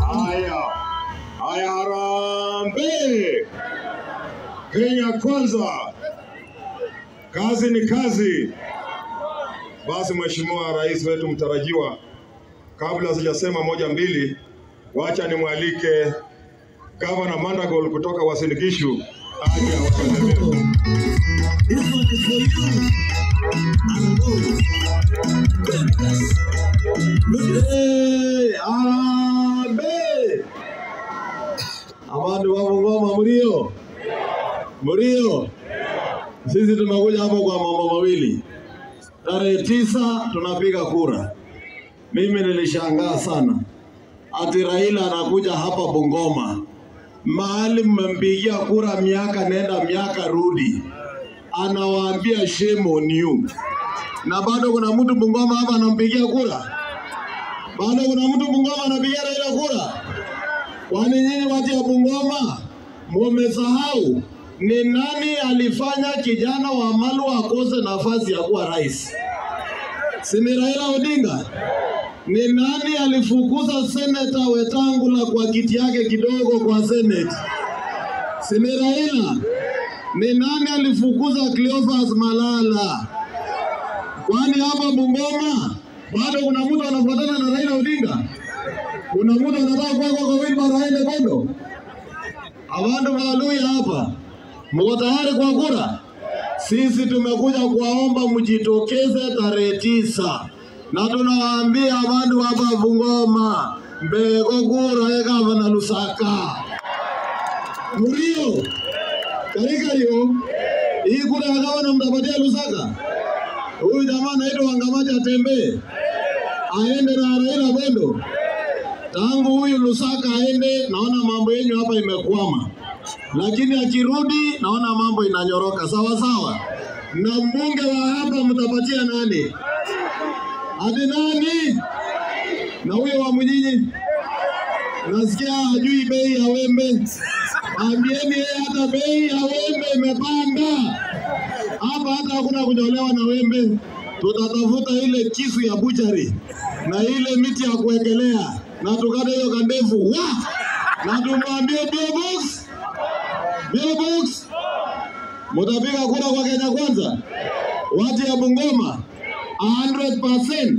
Haya, haya, harambee! Kenya kwanza, kazi ni kazi. Basi Mheshimiwa Rais wetu mtarajiwa, kabla sijasema moja mbili, wacha nimwalike Gavana Mandagol kutoka Uasin Gishu aje awasalimie. This one is for you. And go. Hey, Harambee! Abantu wa Bungoma mlio? Mlio? Sisi tumekuja hapo kwa mambo mawili. Tarehe tisa tunapiga kura. Mimi nilishangaa sana ati Raila anakuja hapa Bungoma, mahali mmempigia kura miaka nenda miaka rudi, anawaambia shame on you, na bado kuna mtu Bungoma hapa anampigia kura bado kuna mtu Bungoma anapigia Raila kura? Kwani nyinyi watu ya Bungoma mumesahau ni nani alifanya kijana wa Malu akose nafasi ya kuwa rais? Si ni Raila Odinga? Ni nani alifukuza seneta Wetangula kwa kiti yake kidogo kwa seneti? Si ni Raila? Ni nani alifukuza Cleophas Malala? Kwani hapa Bungoma bado kuna mtu anafuatana na Raila Odinga? Kuna mtu anataka kuwa kwa wheelbarrow aende Bondo? Abantu Waluya hapa, mko tayari kwa kura? Sisi tumekuja kuwaomba mjitokeze tarehe tisa, na tunawaambia abantu hapa Bungoma mbego kura ye gavana Lusaka Murio karikario hii kura ya gavana mtapatia Lusaka. Huyu jamaa anaitwa Wangamaja atembee aende na Raila Bondo. Tangu huyu Lusaka aende, naona mambo yenyu hapa imekwama, lakini akirudi naona mambo inanyoroka sawa sawa. Na mbunge wa hapa mtapatia nani? Ati nani? Na huyo wa Mjini nasikia hajui bei ya wembe. Ambieni yeye hata bei ya wembe imepanda hapa, hata hakuna kunyolewa na wembe. Tutatafuta ile kisu ya buchari na ile miti ya kuwekelea na tukate hiyo kandefu wa na tumwambie Bill Box, Bill Box, mutapiga kura kwa Kenya Kwanza, watu ya Bungoma 100%.